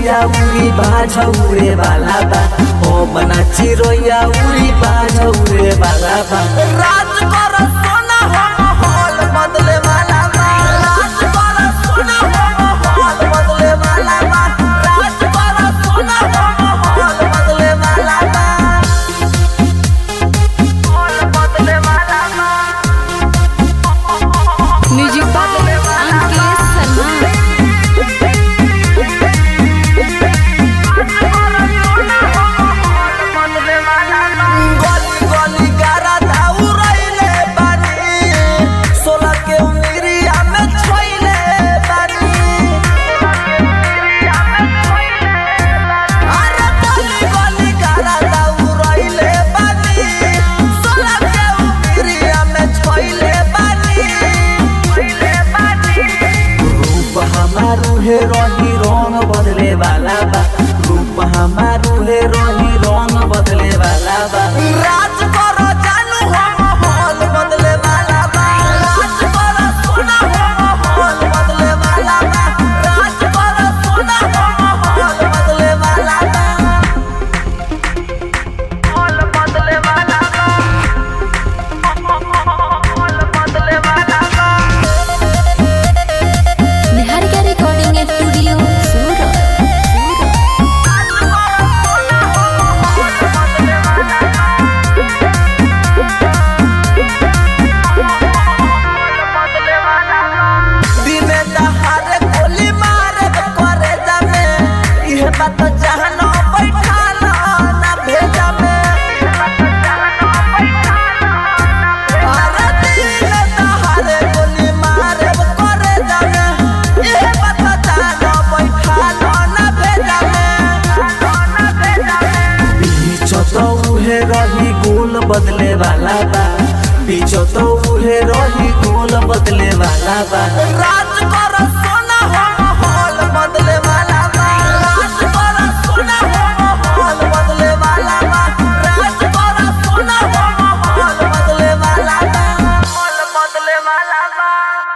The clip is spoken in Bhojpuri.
चिरोइया उरी बाझ उड़े वाला बा ओ बना चिरोइया उरी बाझ उड़े वाला बा राज कर सोना हो माहौल बदले वाला बा राज कर सोना हो माहौल बदले वाला बा राज कर सोना हो माहौल बदले वाला बा माहौल बदले वाला बा म्यूजिक बाय अंकित शर्मा गली गली गारा दाऊ रहिले बानी सोलह के उमिरिया में छोइले बानी अरे गली गली गारा दाऊ रहिले बानी सोलह के उमिरिया में छोइले बानी रूप हमारू है रही रंग बदले वाला बा रूप हमारू है रही रंग बदले वाला बा राज करो जानू हो माहौल बदले वाला बा राज करो सोना हो माहौल बदले वाला बा राज करो सोना हो माहौल बदले वाला बा माहौल बदले वाला बा माहौल बदले वाला बा निहारिका रिकॉर्डिंग स्टूडियो सूरत दिने दहाड़े गोली मारे करे जामे इहे बात जहां न बैठाला ना भेजा में अरे दिने दहाड़े गोली मारे करे जामे इहे बात जहां न बैठाला ना भेजा में पीछो तो उहे रही गोल बदले वाला बा पीछो तो उहे रही गोल बदले वाला बा